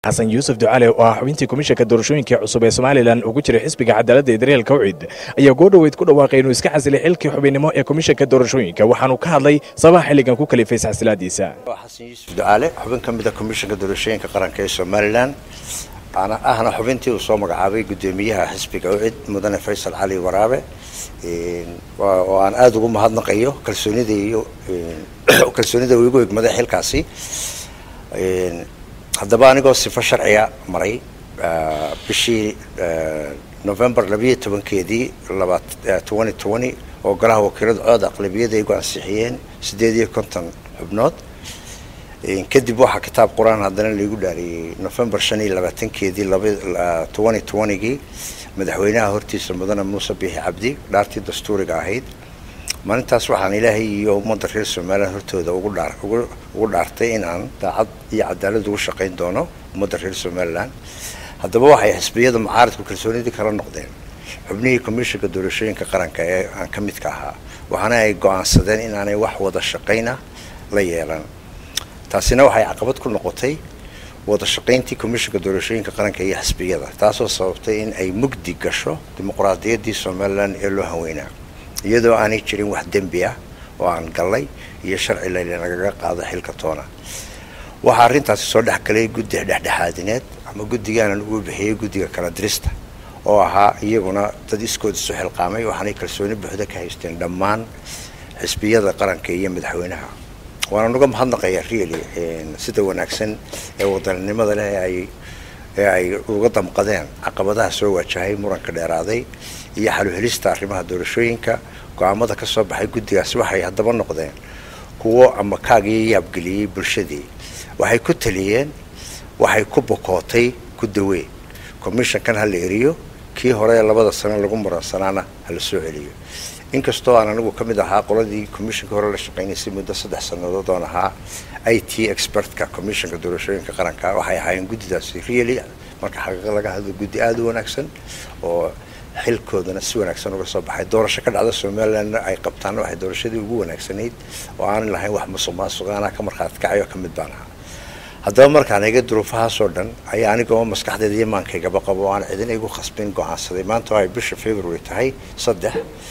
xasan yuusuf ducale oo ah xubintii komishanka doorashooyinka cusub ee somalilan ugu jiray xisbiga cadaaladda ee daryeel kawcid ayaa goodhoweyd ku dhawaaqay inuu iska xasilay xilkii xubinnimo ee komishanka doorashooyinka waxaanu ka hadlay sabaha xilligan ku kalifay isxasilaadiisa xasan yuusuf ducaale xubin ka mid a komishanka doorashooyinka qaranka ee somalilan ahna xubintii uu soo magacaabay guddoomiyaha xisbiga ucid mudane faysal cali waraabe oo aan aada ugu mahadnaqayo kalsoonida iyo kalsoonida uu igu egmaday xilkaasi haddaba anigoo sifo sharciga maray bishii november labayo tobankeedii twenty twenty oo golaha wakiilada cooda aqlabiyada igu ansixiyeen siddeed iyo konton xubnood kadib waxaa kitaab qur-aan haddana laigu dhaariyey november shan iyo labaatankeedii twenty twentygii madaxweynaha hortiisa mudane muuse biixi cabdi dhaartii dastuuriga ahayd maalintaas waxaan ilaahay iyo ummadda reer somalilan hortooda ugu dhaartay in aan daacad iyo cadaalad ugu shaqayn doono ummadda reer somalilan haddaba waxay xisbiyada mucaaradku kalsoonidii kala noqdeen xubnihii komishanka doorashooyinka qaranka ee aan ka midka ahaa waxaana ay go-aansadeen inaanay wax wada shaqayna la yeelan taasina waxay caqabad ku noqotay wada shaqayntii komishanka doorashooyinka qaranka iyo xisbiyada taasoo sababtay in ay mugdi gasho dimuqraadiyaddii somalilan ee loo haweynaa iyadoo aanay jirin wax dembi ah oo aan gallay iyo sharci laynagaga qaado xilka toona waxaa arrintaasi soo dhex galay guddi dhexdhexaadineed ama guddigaanan ugu bixiyey guddiga kala dirista oo ahaa iyaguna dad iskood isu xilqaamay waxaanay kalsooni buuxda ka haysteen dhammaan xisbiyada qaranka iyo madaxweynaha waana uga mahadnaqaya really sida wanaagsan ee wadaninimada leh ay ee ay uga damqadeen caqabadaha soo waajahay muranka dheeraaday iyo xaluhelista arrimaha doorashooyinka go-aamada ka soo baxay guddigaasi waxay haddaba noqdeen kuwo ama kaagii yaabgeliyey bulshadii waxay ku taliyeen waxay ku bokootay ku dawee commishankan ha la eriyo kii hore ee labada sano lagu muransanaana ha la soo celiyo inkastoo aan anigu ka mid ahaa qoladii commishanka hore la shaqaynaysay muddo saddex sannadood oon ahaa i t expertka commishanka doorashooyinka qaranka waxay ahaayeen guddidaasi really marka xaqiiqa laga hadlo guddi aada u wanaagsan oo xilkoodana si wanaagsan uga soo baxay doorasho ka dhacda somalilandna ay qabtaanna waxay doorashadii ugu wanaagsanayd oo aanan lahayn wax musuq maasuq anaa ka markhaati kacayo ka mid baan ahaa haddaba markaan eega duruufahaasoo dhan ayaa anigoo maskaxdeeda iyo maankaygaba qabo o aan cidina igu khasbin go-aansaday maanta oo ay bisha february tahay saddex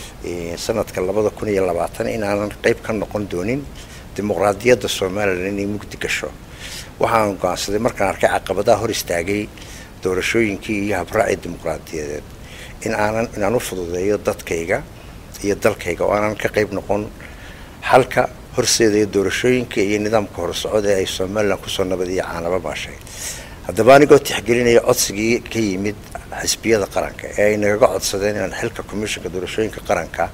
sanadka labada kun iyo labaatan inaanan qeyb ka noqon doonin dimuqraadiyadda somalilan inay mugdi gasho waxaan go-aansaday markaan arkay caqabadaha hor istaagay doorashooyinkii iyo habraacii dimuqraadiyadeed in aanan inaan u fududeeyo dadkayga iyo dalkayga oo aanan ka qeyb noqon xalka horseedaya doorashooyinka iyo nidaamka horsocod ee ay somalilan kusoo nabad iyo caanaba maashay haddaba anigoo tixgelinaya codsigii ka yimid xisbiyada qaranka ee ay nagaga codsadeen inaan xilka commishanka doorashooyinka qaranka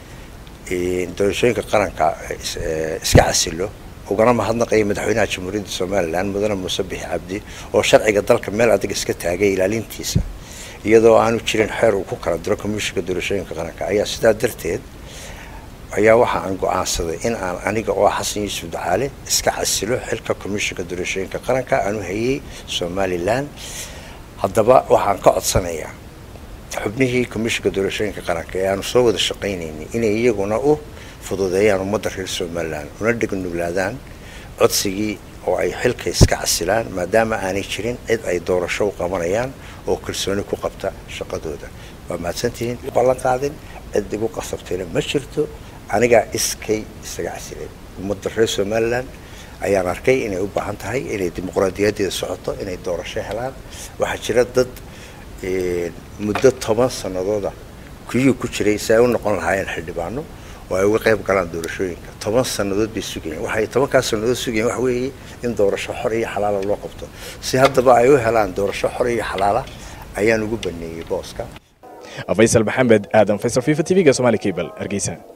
doorashooyinka qaranka iska casilo ugana mahadnaqaya madaxweynaha jamhuuriyadda somalilan mudane muuse bixi cabdi oo sharciga dalka meel adag iska taagay ilaalintiisa iyadoo aanu jirin xeer uu ku kala diro commishanka doorashooyinka qaranka ayaa sidaa darteed ayaa waxa aan go-aansaday in aan aniga oo xasan yuusuf ducaale iska casilo xilka commishanka doorashooyinka qaranka aan u hayay somalilan haddaba waxaan ka codsanayaa xubnihii commishanka doorashooyinka qaranka ee aanu soo wada shaqaynaynay inay iyaguna u fududeeyaan ummadda reer somalilan una dhegnuglaadaan codsigii oo ay xilka iska casilaan maadaama aanay jirin cid ay doorasho u qabanayaan oo kalsooni ku qabta shaqadooda waa mahadsantihiin ballan qaadin cid igu qasabtayna ma jirto anigaa iskay isaga casilay ummadda reer somalilan ayaan arkay inay u baahan tahay inay dimuqraadiyadeeda socoto inay doorasho helaan waxaa jira dad muddo toban sanadooda kuyuu ku jiray si ay u noqon lahaayeen xildhibaano oo ay uga qayb galaan doorashooyinka toban sannadood bay sugayeen waxay tobankaas sannadood sugayeen waxa weeye in doorasho xor iyo xalaala loo qabto si haddaba ay u helaan doorasho xor iyo xalaala ayaan ugu baneeyey booska faysal maxamed aadan faysal fifa t v-ga somali cable hargeysa